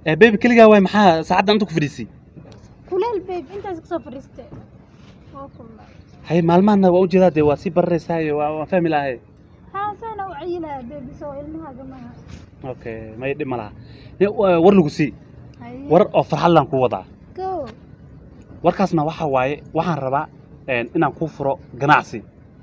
ee beebi keligaa waay maxaa saacaddan inta ku fadhiisay kuleel beeb intaas kasoo fadhiistay waa kulma haye maalmahana waa ujeedaa dee waa sii bararaysaayo waa waan fahmi lahay haa saana u cayilaya beebi soo ilmahaaga maha okay may dhib ma laha Ni- wa- war lagu sii haye war oo farxadlan ku wadaa go warkaasna waxaa waaye waxaan rabaa een, inaan kuu furo ganacsi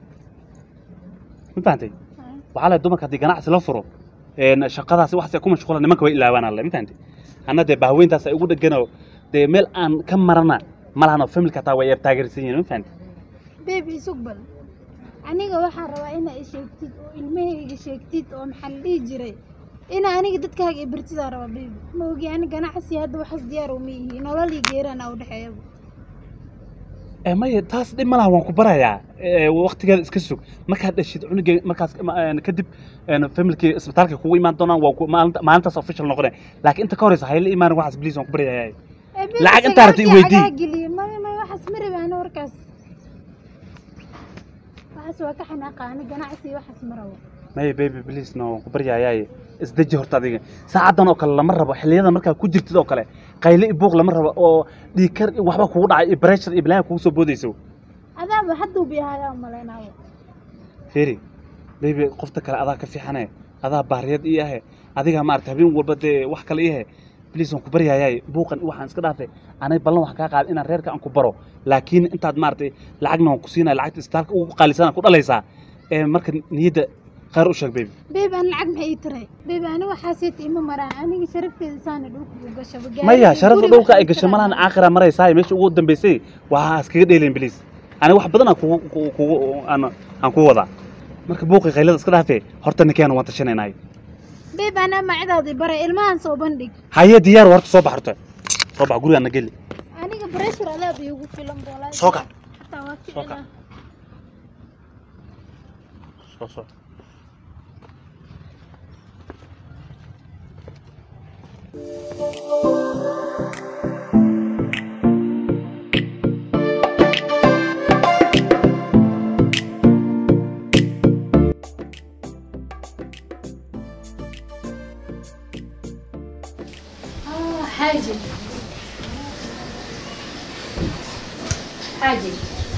ma fahantay Haye. waxaa la dumarka haddii ganacsi la furo een, shaqadaasi waxaas ay ku mashquulan nimanka way ilaawaan alle ma fahantay anna dee bahweyntaas ay ugu dheganoo dee meel aan ka marana ma lahan oo familka hataa way taageersan yihiin ma fahantay beebi isug bal aniga waxaan rabaa inaa i sheegtid oo ilmahayga sheegtid oo maxaa la dhihi jiray ina aniga dadkaaga i bartidaa rabaa beebi ma ogi ani ganacsi hadda waxaas diyaar uma yihi nolol iyo geerana u dhexeeyaba Eh, maya taas dhib ma laha waan ku barayaa Eh, waqtigeeda iska sug markaad dhashid cunugga markaas ma- een, kadib een, familkii isbitaalka kugu imaan doonaan waa ku- maalinta- maalintaas official noqone laakiin inta ka horeysa hayla imaanin waxaas bliis waan ku baryayaa Eh, beebi, Lacag isaga intaa rabta i halkii weydii. cagaha geliye. maya maya waxaas ma rabi ani warkaas waxaas waa ka xanaaqa ani ganacsi iyo waxaas ma rabo maya baby bliis no waan ku baryayaaye isdeji horta adiga saacaddan oo kale lama rabo xilliyada markaa ku jirtid oo kale qayle i buuq lama rabo oo dhiigkar iyo waxba kugu dhacay iyo pressure iyo balaaga kugu soo boodayso adaaba hadduu biyahayaa umalaynayo feri baby qofta kale adaa ka fiixane adaa baariyad ii ahe adiga maarata habeen walba dee wax kale ii ahe bliis waan ku baryaayay buuqan iyo waxaan iska dhaafay anay ballan wax kaa qaada inaan reerka aan ku baro laakiin intaad maaragtay lacagna waan ku siinaya lacagta isbitaalka ugu qaalisana ku dhalaysaa ee marka niyadda khayr u sheeg baby beebi aan lacag maxay ii taray beebi ani waxaasiyta ima maraan aniga sharafteeda saana dhulka u gashaba maya sharafta dhulka ay gasho malahan aakhira maraysaa meesha ugu dambaysay waa iskaga dheelayn bliis aniga wax badan aan kugu kugu- kugu aan aan ku wadaa marka buuqi qaylada iska dhaafee horta ninkeena waan tashanaynaay beebi anaa macidaadii bare ilmahan soo bandhig haye diyaar horta soo bax horta soo bax gurigaana geli aniga breshur adaaba iigu filan boolaa Soo kac. xataa waa Soo kac. kicina soo soo حاجة حاجة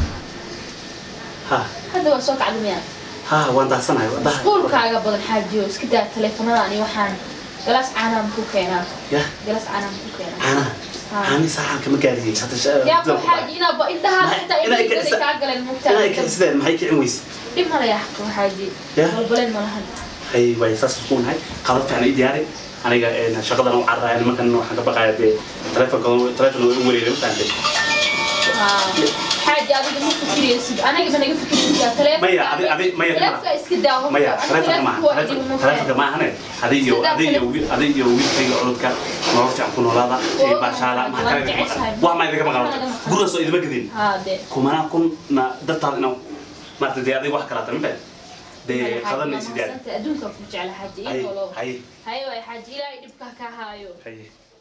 ha hadda waa soo kacda miyaa ha waan daahsanahay waa daha iskuulkaaga badan xaajiyo iska daa taleefanadani waxaan galaas caanaan ku keenaa ya galaas caanaan ku keenaa caanaha Ha. caani saxan kama gaariyey hadda sha- yaa ku xaaji inaaba indhahaa xitaa Inay indhahii kicisa- kaa galeen inay mugtaa kicsideen maxay kicin weyse dhib mala yaa xaqo xaaji Ya. balbaleen malahan hay way saas isku nahay qalab fiican ii diyaari aniga een, shaqadan u carraaya nimankan waxaan ka baqaaya dee taleefonka taleefon way u wareegay ma fahantay xaaji adiga ma fikiraysid aniga ma naga fikiraysaa Maya, adi- adi- maya, taleefonka iska daa horta. maya Aniga taleefonka maaha taleefonka waa taleefon- idin ma taleefonka fahmi. maahane adig iyo Sidaa adig iyo taleefon- wiil adig iyo wiilkayga cududka nolol fiican ku noolaada ee Oo, baashaala waan maxaa kale jeceshahay. waa maa idinka maqan Waan idinka gurigaas oo idima gedin haa dee kumanaa kun na dartaada inaan maarata dee adiga wax kalaata ma fahant dee qadanay sidaad adduunka ku jecla xaaji haye ii nolow haye haye waay xaaji ilaahay dhibka ka haayo haye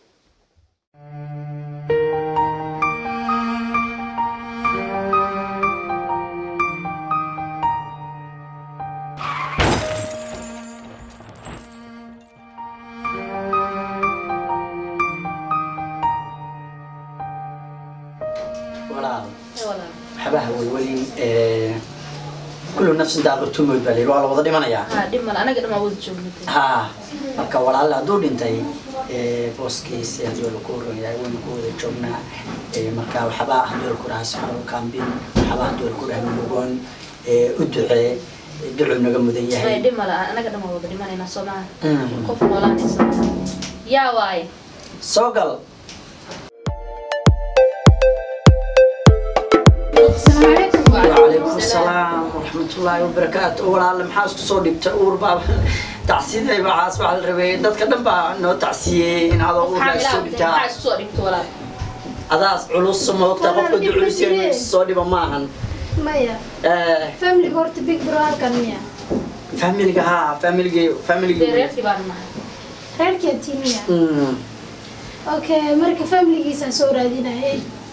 walaal Ee, walaal. waxbaha welwelin kullu nafsin daaqatu mood baa layidhi waa la wada dhimanayaa haa dhib male anaga dhamaa wada joogna ha marka walaal hadduu dhintay ee, booskiisi haddii la ku horeeyahay waynu ku wada joognaa Ee, marka waxbaa haddii la ku dhahaa saxaro kaambin waxbaa haddii la ku dhahaa mulugoon ee, u ducee ducuu naga mudan Ee, yahay dhib male anaga dhamaa wada dhimanaynaa soo maha Mm. qof noolaanaysa yaa waaye soo gal asalaamu calaykum وعليكم السلام ورحمة الله وبركاته ولا محاس كسو دبت اور باب تعسيد بعاس على الربي دتك دم با نو تعسيه ان هذا اور maxaa سو ilaa دبتا maxaa isu soo dhigto walaal adaas culus moogta qofka duculisay soo dhiba maahan maya eh family horta big bro halkan miya familiga ha familiga dee familiga reerkii baan nahay reerkeetii miya mm okay marka familigiisaan soo raadinayay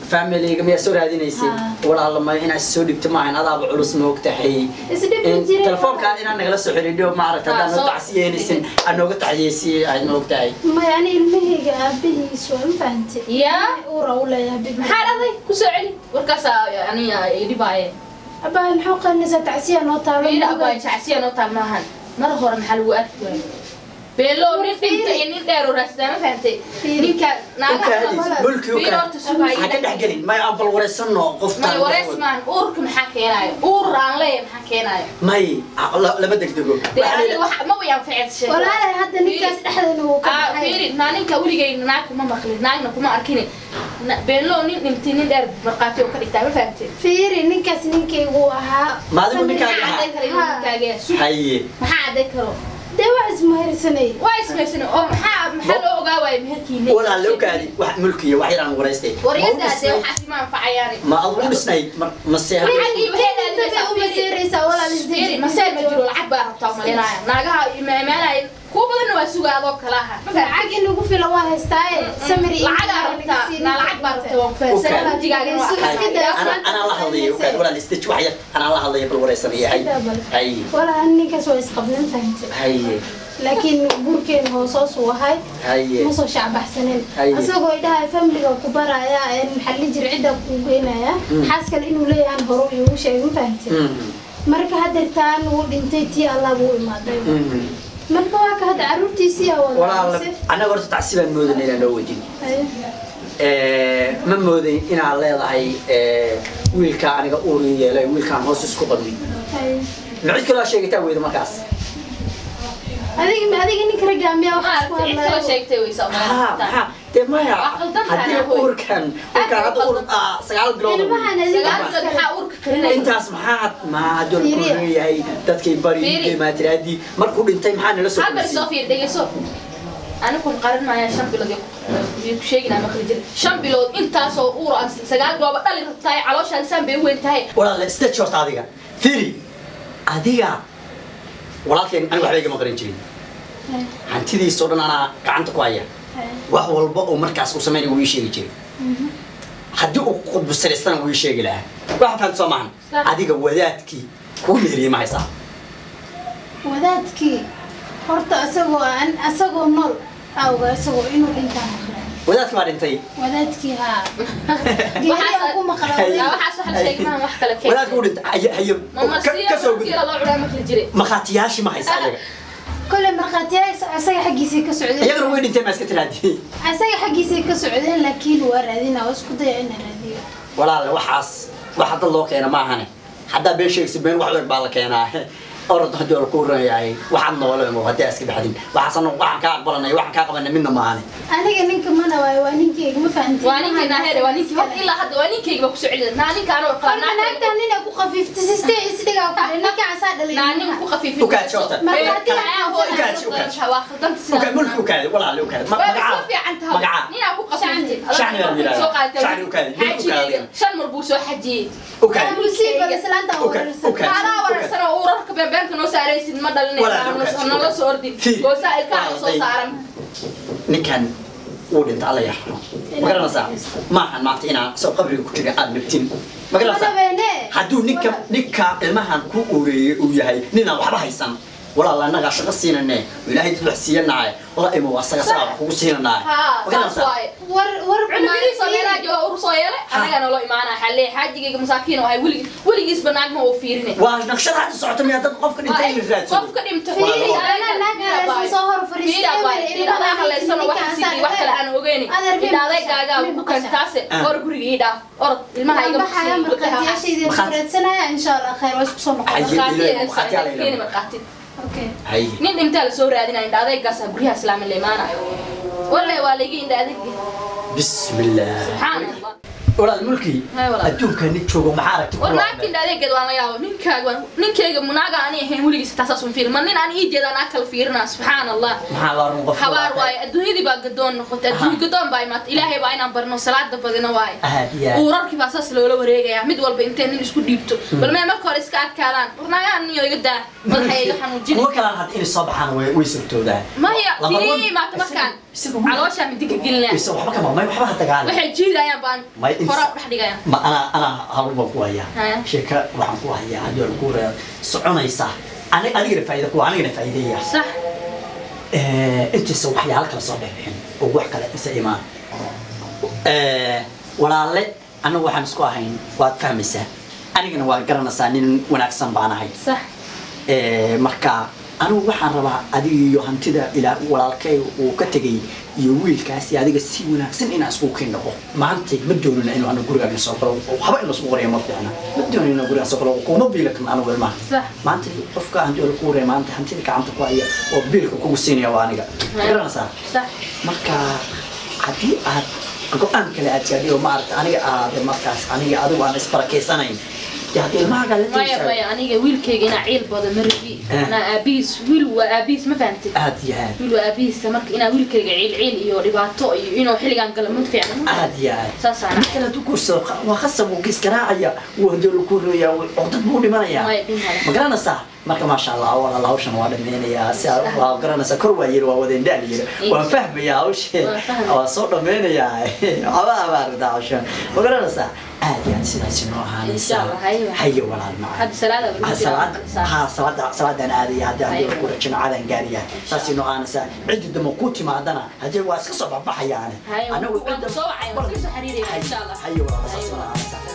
familiga miyaa soo raadinaysay Ha. walaala ma inaad soo dhigto maahan adaaba culus ma ogtahay isdhibi In jiray telefoonkaan inaad nagala soo xidhiidho maaragta Ah, haddaan noo soo- tacsiyeynaysin aad nooga tacsiyeysiye aad ma ogtahay maya ani ilmahayga aabihiis waa ma fahantay yaa uura u leeyahay bib maxaa dhacday kusoo celi warkaasaa aniga idhibaaye abaa maxaa qalinaysaa tacsiya noo taalo fiiri abaa jacsiya noo taal maahan mar hore maxaa lagu arki waayay beelo nin dhinta iyo nin dheer oo raastaa ma fahantay Fiiri. ninka ukaadis naagaha mulki fiiri horta sugaayo ha ka dhex gelin may aan bal wareysano may qoftaan wareys maan uurka maxaa keenaayo uur aan leeyahay maxaa keenaayo may ah, la- lama degdego dee Waxaa la aniga yidhaha- wax ma wayaan ficilshay walaalay hadda ninkaas dhexdeena wuu ka Ah, baxay fiiri naa ninka weligay naag kuma maqlin naagna kuma arkini Na- beenlo nin dhintay nin dheer markhaati oo ka dhigtaa ma fahamtay fiiri ninkaas ninkaygu ahaa Ma adigu Samir- ninkaaga maxaa ahaa? cadday kara inuu ninkaaga sug haye maxaa cadday karo dee waa ismaharsanay waa ismaysan oo maxaa maxaa loo ogaa waayo meherkiina walaale ukaadi wax mulkiya wax yaraan waraystay Ma u waryadaa dee dhisnay? waxaas ima anfacayaani ma ad u dhisnayd ma- mase Lacagii waxay Inta bay u maseeraysaa walaal Fiiri, isdeji masee ma jiro lacag baa rabtaa malinaya naagaha imaamaanaya kuwa badanna waa sugaa adoo kala aha ma fahamtay lacag in lagu fila waa haystaaye samiri lacagaa rabtaa naa lacag baa rabtaa waan ku fahamsan Okay. wajigaagan waa Iska aqaanay. daa. ana anaa la hadlaya ukaadi walaal isdeji wax yar anaa la hadlaya bal wareysanaya hay haye walaal ninkaas waa isqabnan fahantay haye laakiin guurkeena hoosoos uu ahay haye ma soo shacbaxsanin Haye. isagoo idhaha familiga ku baraya ee maxalli jir cidda kuu geynaya xaas kale inuu leeyahan hore iigu sheegay ma fahantay Mhm, marka haddeertaan wuu dhintay tii allah buu imaaday mhm. marka waa ka hadda caruurtiisii aa walaal wada annaga horta tacsi baan moodanay inaan noo wejin Haye. ma moodayn inaad leedahay eh, wiilkaa aniga uuri yeelay wiilkaan hoos isku qabnay Haye. ma cid kaloo sheegataa weyda markaas adiga adiga ninka raggaa miyaa waxaad ku Maaragtay, cid kaloo hadlaya sheegtay way soo haa malaynataa. maxaa dee maya Waa qaldan tahay, haddii ahoy. uurkan uurkaan hadda uur ah, sagaal bilood ilmahan Sagaal adiga bilood maxaa uurka karinaya? intaas maxaa maxaa hadduu la Fiiriya. leeyahay dadkay bari Fiiri. maatiraadii markuu dhintay maxaa nala soo hal bari soo kulmisay fiir dhegeyso anigun qarin maaya shan bilood iyo ku sheeginaa maqli jira shan bilood intaasoo uur ah sagaal bilooba dhali rabtahay calooshaada saan bay u weyn tahay walaal stage horta adiga fiiri adiga walaalkeen aniga waxba igama qarin jirin hantidiisoo dhan anaa gacanta ku haya wax walba oo markaas uu sameynaya wuu ii sheegi jiray haddii uu qudbusiraystana wuu ii sheegi lahaa waxa fahamta soo maahan Sax. adiga wadaadkii kuu meheriyey ma haysaa wadaadkii horta asagoo aan asagoo nool awga asagoo inuu dhintaan maqlay wadaadkii baa dhintay wadaadkii haa geeriyaa ku maqlay Haye. yaa waxaas wax la sheegi maaha wax kale keen wadaadkii uu dhintay haye haye ma ka- ka soo gud marsiya loo cunaa maqli jiray markhaatiyaashii ma haysaa ayaga kole markhaatiyaa asaga xaggiisay ka socdeen iyagana way dhinteen maa iska tiraadiyey asaga xaggiisay ka socdeen laakiin waa raadina waa isku daya ina raadiyo walaale waxaas wax hadda loo keena maahane haddaa been sheegsi been wax weeg baa la keenaa orod haddii la ku rayahay waxaad nooleemo haddii aad iska baxdin waxaasan waxaan kaa aqbalanay waxaan kaa qabanay midna maahane aniga ninka mana waayo waa ninkeyga ma fahantin waa ninkii naaheere waa ninkii horta ilaa hadda waa ninkeyga baa kusoo celida naa ninkaan oo Horta qalaa naagta nina ku qafiifta sistee isdhigaa ku dhe ninka asaa dhalay naa nin ku qafiifin Ukaad joogta. Markhaati Ee, aan hooy, ukaad, ukaad. waa khaldanta sidaa. ukaad mulki ukaadi walaale ukaadi Ma- waa magacaa soo fiican tahay magacaa ninaa ku qafiifin Shacni baa yidhahdaa. soo qaadatay Shacni ukaadi, nin ukaadi. xajigeega shan mar buu soo xajiyey ukaadi musiiba islaanta Ukaad, wararsan ukaad. kaalaa wararsan oo urarka beenbeenka noo saaraysid ma Walaal, ukaad, dhalinay nala soo ordin Fii. goosaa ilkaha la soo Walaal, saaran ninkan wuu dhinta alla yaxro ma garanaysaa maahan maanta inaa soo qabriga ku jira aad nabtin ma garanaysaa madabeene hadduu ninka ninka ilmahan ku ureeyey uu yahay ninaan waxba haysan walaal annagaa shaqo siinane ilaahay dad wax siiyanaay la imo asaga sagaa wax kugu siinanaay haa ma saas garanaysaa waaye war war cunugiisa meelaa jooga ur soo yeelay anagaa naloo imaanaa xalee xaajigayga masaakiin oo ahay weligii weligiisba naagma oo fiirine waa naqshada hadda socota miyaa dad qofka dhintay in la raadsado qofka dhimta Fiiri, anaa naag halaysan soo hor fadhiistay, eber, ilmaha halaysan wax ninkaan sidii wax kale aan ogeyni Adeer, bii idhaaday maqashaa, gaagaa bii ku maqashaa. kantaase Ah. or guriga ii dhaaf orod ilmaha iga baxaya markhaatiyaashaydii Markhaati. raadsanaya insha allah khayr waa isku soo Haye. noqon Markhaati. markhaati okay hay nin dhintaa la soo raadinaya indha adeegaasa guryaha islaami la imaanayo walle waa layga indha adeeg bismillah subxaan allah walaal mulki Hay walaal. adduunka nin joogo maxaa aragti war naagta indha adeegeed waan la yaabo ninkaaga waan ninkayga munaaga ani ahayn weligiis taasaas un fiirin ma nin aan ii jeeda anaa kala fiirinaa subxaan allah maxaa la run qof habaar waaye adduunyadii baa gadoon noqotay adduunya gadoon baa imaatay ilaahay baa inaan barno salaada badina waaye aad iyo aad uurarkii baa saas loola wareegayaa mid walba intay nin isku dhiibto bal mee marka hore iska adkaadaan warnaagaan niyo iga daa madaxa iga xanuujin kuwa kalaan hadda inay soo baxaan way way surtoodaan maya Laba tirii wan- imaata markaan isaga- isaga wiil- calooshaa midiga gelinaa isa waxba kama may waxba ha dagaalin waxay jiidayaan baan may horaa u dhex dhigaya ma anaa anaa hawl baan ku hayaa Haya. sheeka waxaan ku hayaa haddii waa lagu reebo soconaysa ani adigana faa'iida kuwa anigana faa'iideeya sax intiisa waxyaalo kala soo bixbixin oo wax kale isa imaan walaale anagu waxaan isku ahayn waad fahmaysaa anigana waad garanaysaa nin wanaagsan baan ahay sax Eh, marka anigu waxaan rabaa adiga iyo hantida ilaa walaalkay uu ka tegay iyo wiilkaasi adiga si wanaagsan inaan isku kiin dhaqo maanta ma doonina inuu anigu gurigaaga soo galo waxba in lasku qoriya ma fiicna ma doonina inuu gurigaa soo galo kuma biila kan anigu ilmaha Sax. maanta qofka hantida lagu qoriya maanta hantida gacanta ku haya oo biilka kugu siinaya waa aniga ma garanaysaa sax marka haddii aad go-aan kale aad gaadhay oo maaragta aniga aad markaas aniga adigu aan isbarakeysanayn dee haddii ilmahaaga la maya taysaa maya aniga wiilkayga inaa ciil bado ma rabi Eh. anaa aabihiis wiil waa aabihiis ma fahamtid aad iyo aad wiil waa aabihiisa marka inaa wiilkayga ciil ciil iyo dhibaato iyo inuu xilligan galo ma fiicna aad iyo aad saasaan marka la dukursado waa khasab wuu giskaraacaya wuu hadii lagu rooyaa codad buu dhimanayaa Maya, dhimaya. ma garanaysaa marka maasha allah walaal hawshan waa dhameynayaa si aad waa garanaysaa kor waa yiri waa wadeen dhaal yiri waan fahmayaa hawshee Waan fahmaya. waa soo dhameynayaa waxba abaarda hawshan ma garanaysaa aad iyo aad sidaasi noo Insha ahaanaysaa Allah, hayo. hayo walaal macaan hadda salaada Ah, salaad ha salaada salaadaan aadaya haddii Hayo. haddii ku rajino cadan gaariya saasi noo aanaysaa ciddi dama ku timaadana haddii waa iska soo baxbaxayaane Hayo, anagu waan cidda soo wacay, waan iska soo xiriiraya, insha Allah. hayo walaal saas Hayo. noo aanaysaa